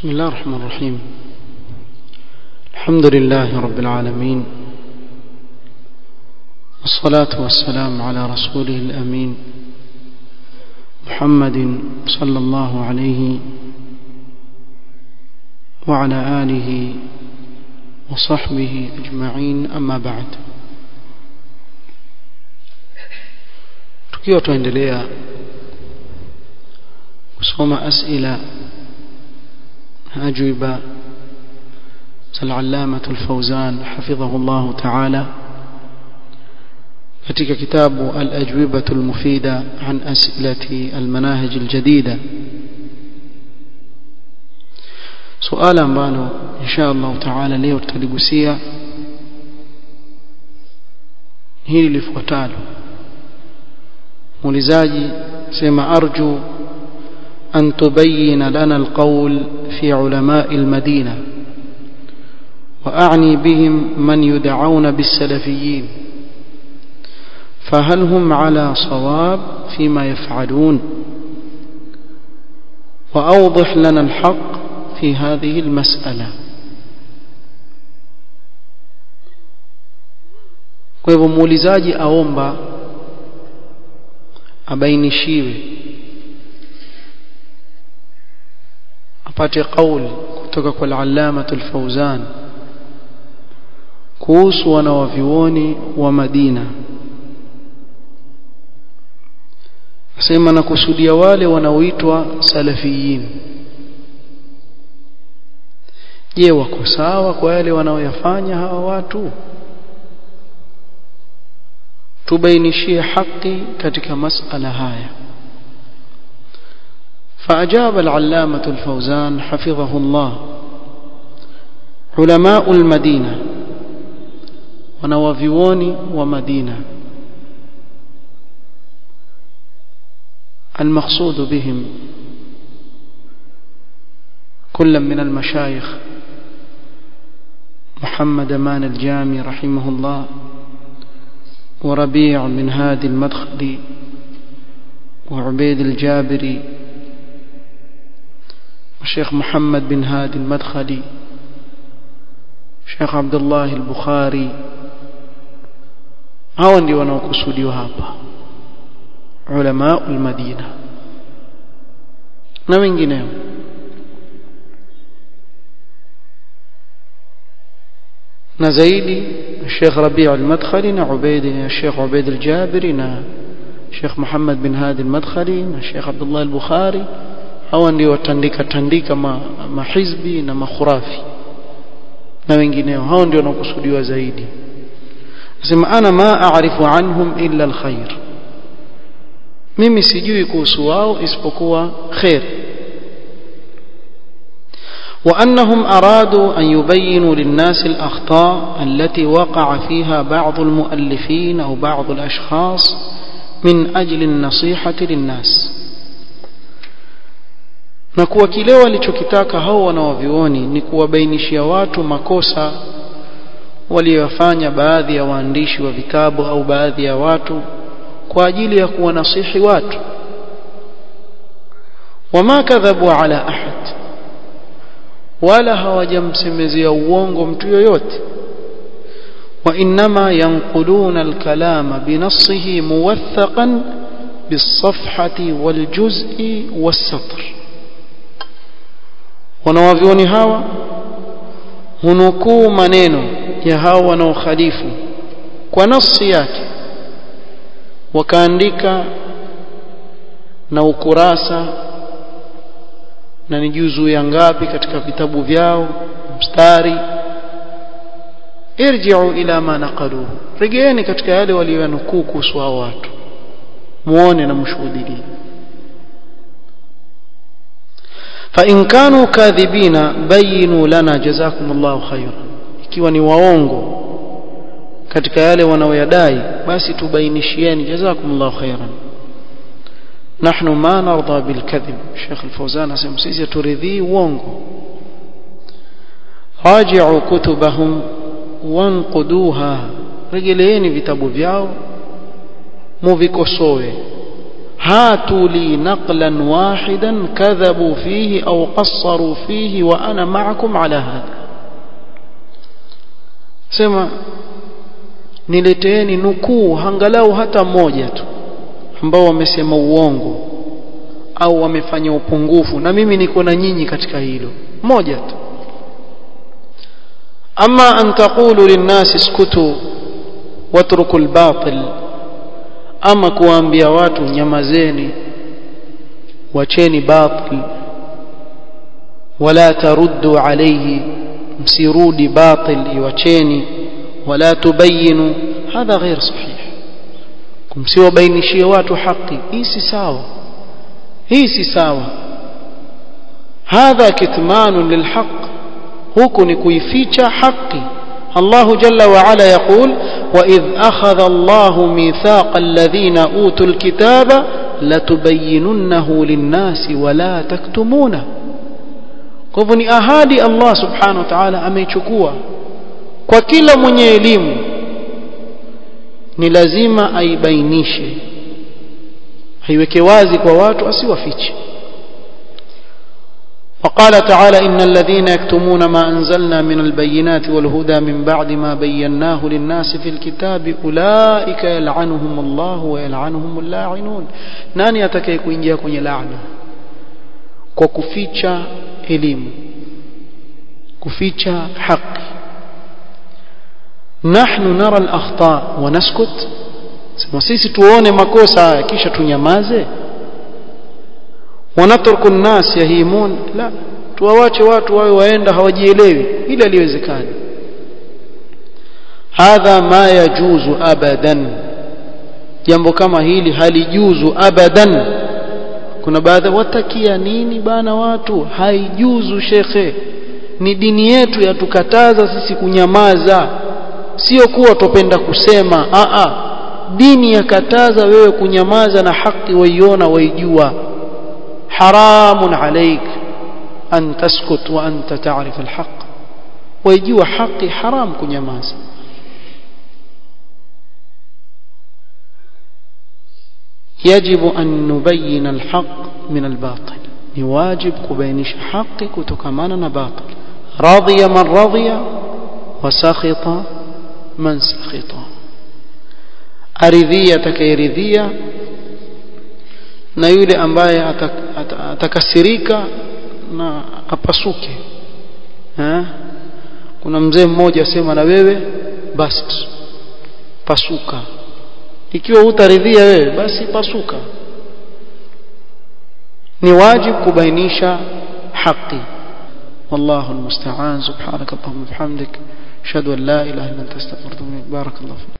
بسم الله الرحمن الرحيم الحمد لله رب العالمين والصلاة والسلام على رسوله الأمين محمد صلى الله عليه وعلى آله وصحبه أجمعين أما بعد tukiwa tuendelea kusoma asila أجوبة العلامة الفوزان حفظه الله تعالى katika kitabu al-ajwibatu al-mufida an as'ilati al-manahij al-jadida suala ambalo insha Allah taala leo tutaligusia hili lifuatalo muulizaji sema arju أن تبين لنا القول في علماء المدينة وأعني بهم من يدعون بالسلفيين فهل هم على صواب فيما يفعلون وأوضح لنا الحق في هذه المسألة kwa hivyo muulizaji aomba abainishiwe apate kauli kutoka kwa al-allama al-fawzan kuhusu wanawavyuoni wa Madina asema na kusudia wale wanaoitwa salafiyin je wako sawa kwa yale wanaoyafanya hawa watu tubainishie haki katika masala haya فأجاب العلامة الفوزان حفظه الله علماء المدينة ونوافيون ومدينة المقصود بهم كل من المشايخ محمد مان الجامي رحمه الله وربيع بن هادي المدخلي وعبيد الجابري الشيخ محمد بن هادي المدخلي Sheikh Abdullah al-Bukhari hao ndio wanaokusudiwa hapa ulama al-Madina na wengineo na zaidi Sheikh Rabi' al-Madkhali na Ubayd Sheikh Ubayd al-Jabiri na Sheikh Muhammad bin Hadi al-Madkhali na Sheikh Abdullah al-Bukhari hawa ndio watandika tandika ma, mahizbi na makhurafi na wengineo hao ndio wanakusudiwa zaidi nasema ana ma aarifu anhum illa alkhair mimi sijui kuhusu wao isipokuwa khair وأنهم أرادوا أن يبينوا للناس الأخطاء التي وقع فيها بعض المؤلفين أو بعض الأشخاص من أجل النصيحة للناس na kuwa kile walichokitaka hao wanawavioni ni kuwabainishia watu makosa waliyofanya baadhi ya waandishi wa vitabu au baadhi ya watu kwa ajili ya kuwanasihi watu wama kadhabu ala ahad wala hawajamsemezea uongo mtu yoyote وإنما ينقلون الكلام بنصه موثقا بالصفحة والجزء والسطر wanawavyoni hawa hunukuu maneno ya hao wanaokhalifu kwa nafsi yake wakaandika na ukurasa na ni juzu ya ngapi katika vitabu vyao mstari irji'u ila ma naqaluhu regeeni katika yale waliyonukuu kuhusu hao watu muone na mshuhudie فإن كانوا كاذبين بينوا لنا جزاكم الله خيرا ikiwa ni waongo katika yale wanaoyadai basi tubainishieni jazakumullahu khairan nahnu ma narda bil kadhib Sheikh Al-Fawzan asema sisi turidhi uongo raji'u kutubahum wanquduha rejeleeni vitabu vyao muvikosoe هاتوا لي نقلا واحدا كذبوا فيه أو قصروا فيه وأنا معكم على هذا سمع nileteeni nukuu angalau hata moja tu ambao wamesema uongo au wamefanya upungufu na mimi niko na nyinyi katika hilo moja tu ama an taqulu linnasi iskutu watruku albatil ama kuwaambia watu nyamazeni wacheni batil wala taruddu alayhi msirudi batil iwacheni wala tubayinu hadha ghair sahih kumsiwabainishie watu haki hii si sawa hii si sawa hadha kitmanu lilhaq huku ni kuificha haki الله جل وعلا يقول وإذ أخذ الله ميثاق الذين أوتوا الكتاب لتبيننه للناس ولا تكتمونه kwa ni ahadi Allah subhanahu wa ta'ala ameichukua kwa kila mwenye elimu ni lazima aibainishe haiweke wazi kwa watu asiwafiche وقال تعالى إن الذين يكتمون ما أنزلنا من البينات والهدى من بعد ما بيناه للناس في الكتاب أولئك يلعنهم الله ويلعنهم اللاعنون ناني أتكي كوينجيا كوني لعنة وكفيتشا إليم كفيتشا حق نحن نرى الأخطاء ونسكت sisi tuone makosa haya kisha tunyamaze wanatruku nnas yahimun la tuwawache watu wawe waenda hawajielewi ili aliwezekani hadha ma yajuzu abadan jambo kama hili halijuzu abadan kuna baadhi watakia nini bana watu haijuzu shekhe ni dini yetu yatukataza sisi kunyamaza sio kuwa tupenda kusema a a dini yakataza wewe kunyamaza na haki waiona waijua حرام عليك أن تسكت وأنت تعرف الحق ويجوا حقي حرام كنيماز يجب أن نبين الحق من الباطل نواجب كبينش حق كتكمانا باطل رضي من رضي وسخط من سخط أرذية كيرذية na yule ambaye atakasirika na apasuke ha? kuna mzee mmoja asema na wewe basi pasuka ikiwa hutaridhia wewe basi pasuka ni wajibu kubainisha haki والله المستعان سبحانك اللهم وبحمدك اشهد ان لا اله الا انت استغفرك واتوب اليك بارك الله فيك